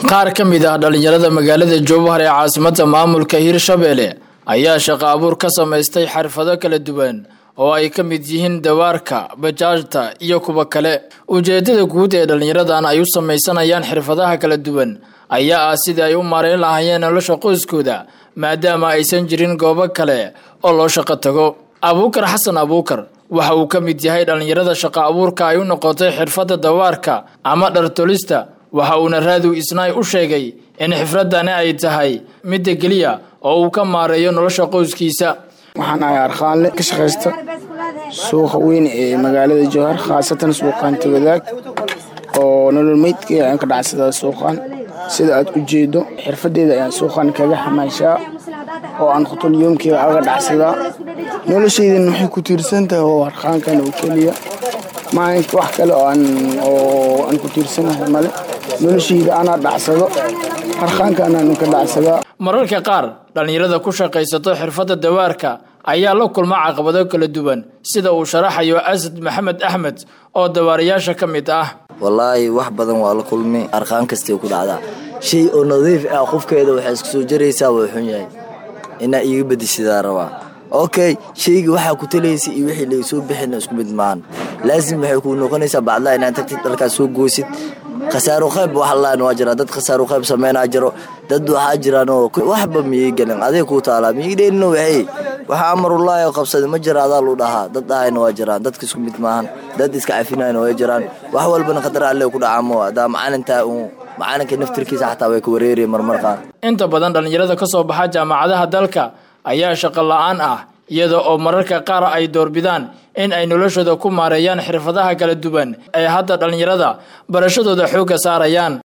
qaar ka mid ah dhallinyarada magaalada jowhar ee caasimadda maamulka hirshabelle ayaa shaqo abuur ka samaystay xirfado kala duwan oo ay ka mid yihiin dawaarka bajaajta iyo kuwa kale ujeedada guud ee dhallinyaradan ay u samaysanayaan xirfadaha kala duwan ayaa ah sidii ay u maareyn lahaayeen nolosha qoyskooda maadaama aysan jirin goobo kale oo loo shaqo tago abuukar xasan abuukar waxa uu ka mid yahay dhallinyarada shaqo abuurka ay u noqotay xirfadda dawaarka ama dhartolista waxa uuna raadiw isnaay u sheegay in xifradani ay tahay midda keliya oo uu ka maareeyo nolosha qoyskiisa waxaan ahay arkaanle ka shaqaysta suuqa weyn ee magaalada jowhar khaasatan suuqaan tagadaag oo nolol meydkii ayaan ka dhacsadaa suuqaan sida aad u jeedo xirfadeeda ayaan suuqaan kaga xamaashaa oo aan khutulyoomkeyga aga dhacsadaa noloshaydan waxay ku tiirsan tahay oo arkaankan oo keliya maalinka wax kale oo aan ku tiirsanahay male noloshayda anaa dhacsado arkaankan aan ka dhacsadaa mararka qaar dhallinyarada ku shaqaysato xirfadda dawaarka ayaa la kulma caqabado kala duwan sida uu sharaxayo asad maxamed axmed oo dawaarayaasha ka mid ah wallaahi wax badan waa la kulmi arkaan kastay ku dhacdaa shay oo nadiif ah qofkeeda waxay isku soo jaraysaa waa xun yahay inaa iiga bedishidaa rabaa okay shayga waxaa ku talaysa iyo wixii laga soo bixina isku mid maahan laasim waxay kuu noqonaysaa bacdaha inaad tagtid dharkaas soo goosid khasaaro qayb waxlaan waa jiraa dad khasaaro qayb sameynaa jiro dad waxaa jiraanoo waxba miyay gelin aday kuu taalaa miyay dheelino waxay waxaa amarullaahi oo qabsaday ma jira adaa lu dhahaa dad dhahayna waa jiraan dadka isku mid maahan dad iska cafinayna way jiraan wax walbana khadar alle ku dhacaamo adaa macalintaa uu macalinka naftirkiisa xataa way ka wareeraya marmar qaar inta badan dhallinyarada ka soo baxa jaamacadaha dalka ayaa shaqo la-aan ah iyada oo mararka qaar ay doorbidaan in ay noloshooda ku maareeyaan xirfadaha kala duwan ee hadda dhallinyarada barashadooda xoogga saarayaan